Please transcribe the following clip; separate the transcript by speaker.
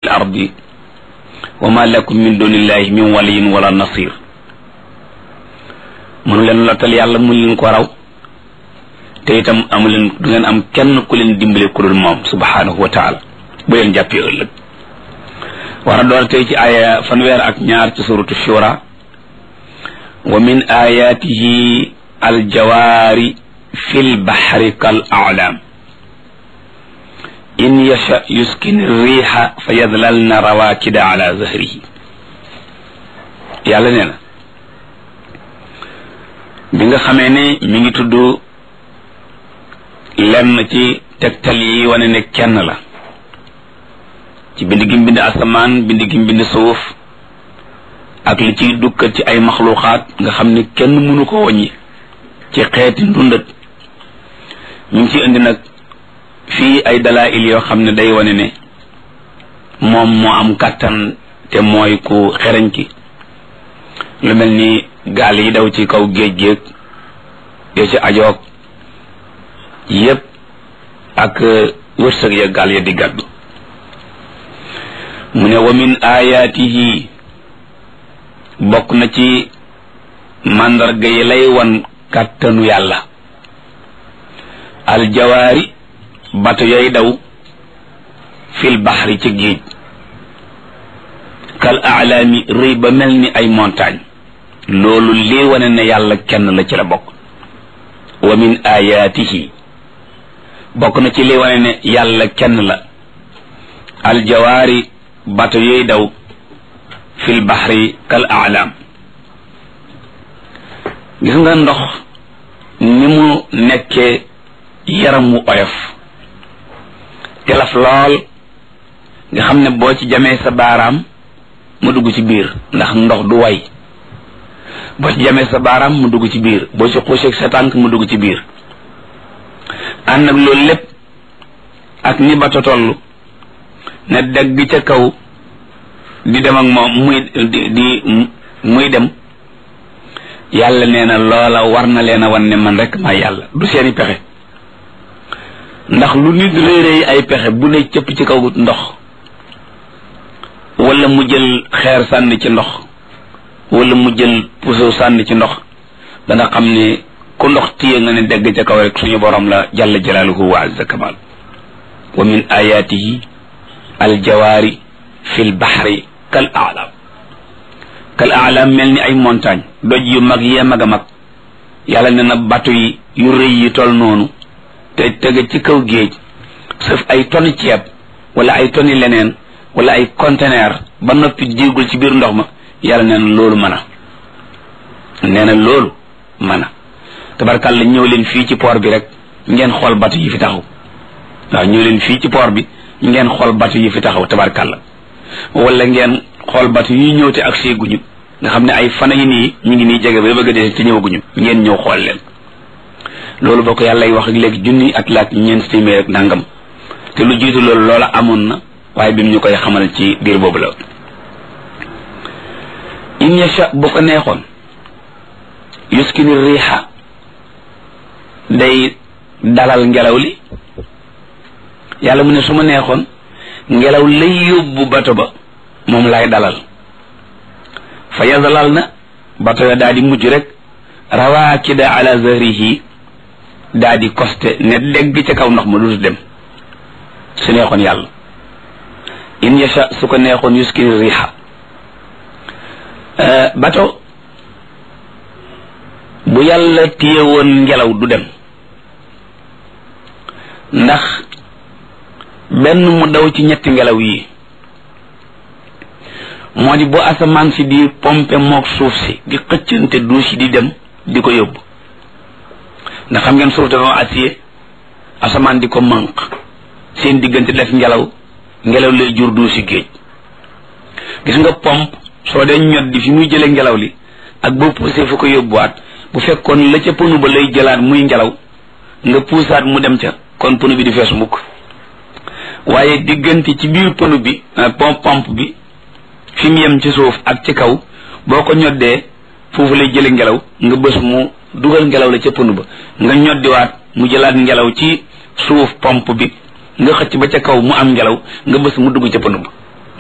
Speaker 1: ardi wa ma lakum min dunillahi min waliyin wala nasir mënu leen lottal yàlla mu leen ko raw te itam amu leen du ngeen am kenn ku leen dimbale ku dul moom subhanahu wa taala bu leen jàppee ëllëg war a door tey ci aaya fanweer ak ñaar ci suratu shura wa min ayatihi aljawaari fi lbaxri kal aclaam in yasha yuskin riixa fa yadlalna rawaakida ala zahrihi yàlla nee na bi nga xamee ne mi ngi tudd lenn ci tegtal yi wane ne kenn la ci bind gi mbind asamaan bind gi mbind suuf ak li ciy dukkat ci ay maxluuxaat nga xam ne kenn mënu ko wàññi ci xeeti ndundat ñu ngi ci indi nag fii ay dalail yoo xam ne day wane ne moom moo am kàttan te mooy ku xereñ ki lu mel ni gaal yi daw ci kaw géej géej yoo ci ajoog yépp ak wërsëg ya gaal ya di gàddu mu ne wa min ayaatihi bokk na ci màndarga yi lay wan kàttanu yàlla aljawaari bato yay daw fil baxri ci géej kal aalaami rëy ba mel ni ay montagne loolu lii wane ne yàlla kenn la ci la bokk wa min ayaatihi bokk na ci lii wane ne yàlla kenn la aljawaari bato yooy daw fil baxri kal aalaam gis nga ndox ni mu nekkee yaram wu oyof telaf lool nga xam ne boo ci jamee sa baaraam mu dugg ci biir ndax ndox du way boo ci jamee sa baaraam mu dugg ci biir boo ci xuuseeg sa tànk mu dugg ci biir ànd ak loolu lépp ak ni bato toll ne degg ca kaw di dem ak moom muy di di muy dem yàlla nee na loola war na leen a wan ne man rek maa yàlla du seeni pexe ndax lu nit réeréy ay pexe bu ne cëpp ci kaw ndox wala mu jël xeer sànni ci ndox wala mu jël puso sànni ci ndox dana xam ne ku ndox téye nga ne degg ca kaw rek suñu borom la jalla jalaaluhu wa azza kamal wa min ayatihi aljawaari fi lbaxri kal alam kal alam mel ni ay montagne doj yu mag yee mag a mag yàlla ne na bato yi yu rëy yi tol noonu te tege ci kaw géej sëf ay tonni ceeb wala ay tonni leneen wala ay conteneur ba noppi jéegul ci biir ndox ma yàlla nee na loolu mën a nee na loolu mën a tabarkàlla ñëw leen fii ci port bi rek ngeen xool bato yi fi taxaw waaw ñëw leen fii ci port bi ngeen xool bato yi fi taxaw tabarkàlla wala ngeen xool bato yi ñëw te ak seeguñu nga xam ne ay fana yi nii ñu ngi nii jege ba bëgg a dee te ñëwaguñu ngeen ñëw xool leen loolu boo ko yàlla wax ak léegi junni at laak ñeent téeméer ak nangam te lu jiitu loolu loola amoon na waaye bi mu ñu koy xamal ci biir boobu la in yasha bu ko neexoon yuskini riixa day dalal ngelaw li yàlla mu ne su ma neexoon ngelaw lay yóbbu bato ba moom lay dalal fa yazalal na bato ya daa di mujj rek rawaakida ala zahrihi daa di koste ne dégg ca kaw ndox ma dutu dem su neexoon yàlla in yasha su ko neexoon yuskini riixa bato bu yàlla téye woon ngelaw du dem ndax benn mu daw ci ñetti ngelaw yi moo di bu asamaan si di pompe mook suuf si di xëccante duus yi di dem di ko yóbbu ndax xam ngeen suuf dafa acier asamaan di ko manq seen diggante def ngelaw ngelaw lay jur duus yi géej gis nga pompe soo dee ñot di fi muy jële ngelaw li ak boo poussé fu ko yóbbuwaat bu fekkoon la ca pënu ba lay jëlaat muy ngelaw nga puusaat mu dem ca kon pënu bi di fees mukk waaye diggante ci biir pënu bi pompe pompe bi fi mu yem ci suuf ak ci kaw boo ko ñoddee foofu lay jële ngelaw nga bës mu dugal ngelaw la ca pënu ba nga ñoddiwaat mu jëlaat ngelaw ci suuf pompe bi nga xëcc ba ca kaw mu am ngelaw nga bës mu dugg ca pënu ba